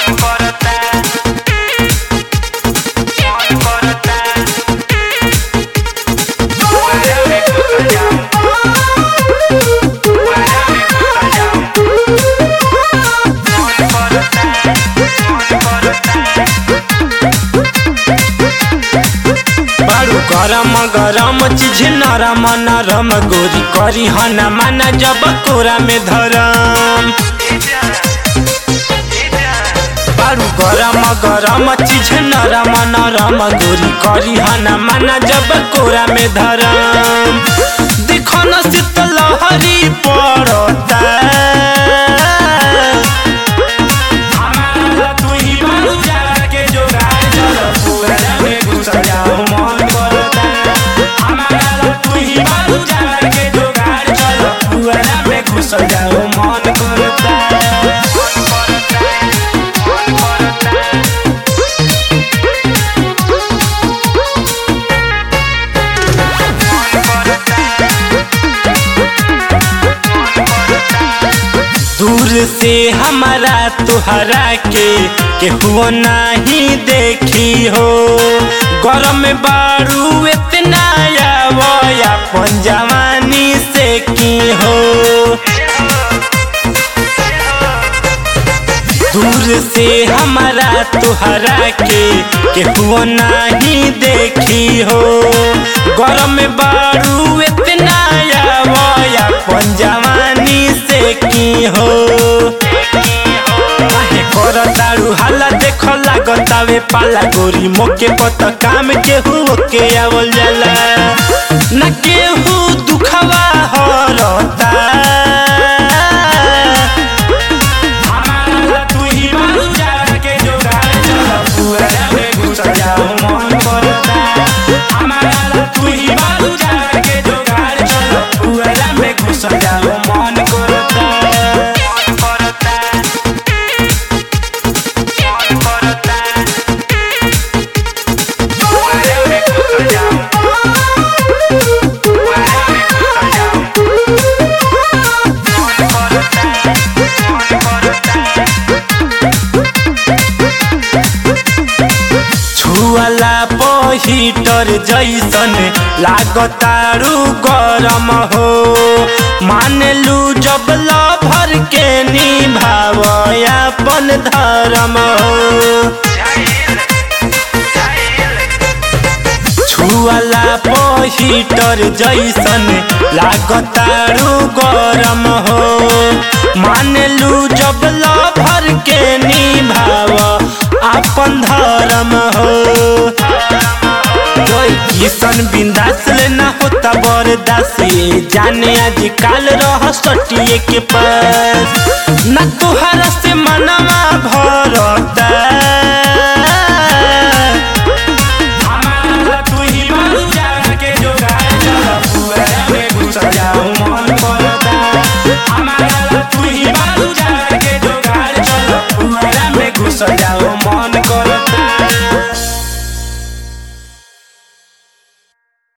बारू गरम गरम चीज नरम नरम गोरी करी हना माना जब कोरा में धरम बारू गरम गरम चीज नरम नरम गोरी करी हना माना जब कोरा में धरम देखो न शीतल लहरी पड़ता हमारा तू ही बारू जाड़ा के जोगाड़ चल पूरा में घुस जाओ मन करता हमारा तू ही बारू जाड़ा के जोगाड़ चल पूरा में घुस जाओ मन करता दूर से हमारा तुहरा के केहू नहीं देखी हो गरम में बारू इतना आवो अपन जवानी से की हो दूर से हमारा तुहरा के केहू नहीं देखी हो गरम में बारू इतना आवो अपन जवानी से की हो काहे करतारू हाला देख लागतावे पाला गोरी मोके पत काम केहू के आवल जाला ना केहू दुखवा हरता हमारा तू ही बारू जाड़ा के जोगाड़ चल पूरा में घुस जाओ मन करता हमारा तू ही बारू जाड़ा के जोगाड़ चल पूरा में घुस जाओ मन करता छुअला हीटर जैसन लागतारू गरम हो मानलू जब लभर के निभाव अपन धर्म हो छुअला हीटर जैसन लागतारू गरम हो मानलू जब लभर के निभाव अपन धर्म हो कोई किसन बिंदास लेना होता बरदास ये जाने आज काल रह सटिए के पास ना तुहरा से मनवा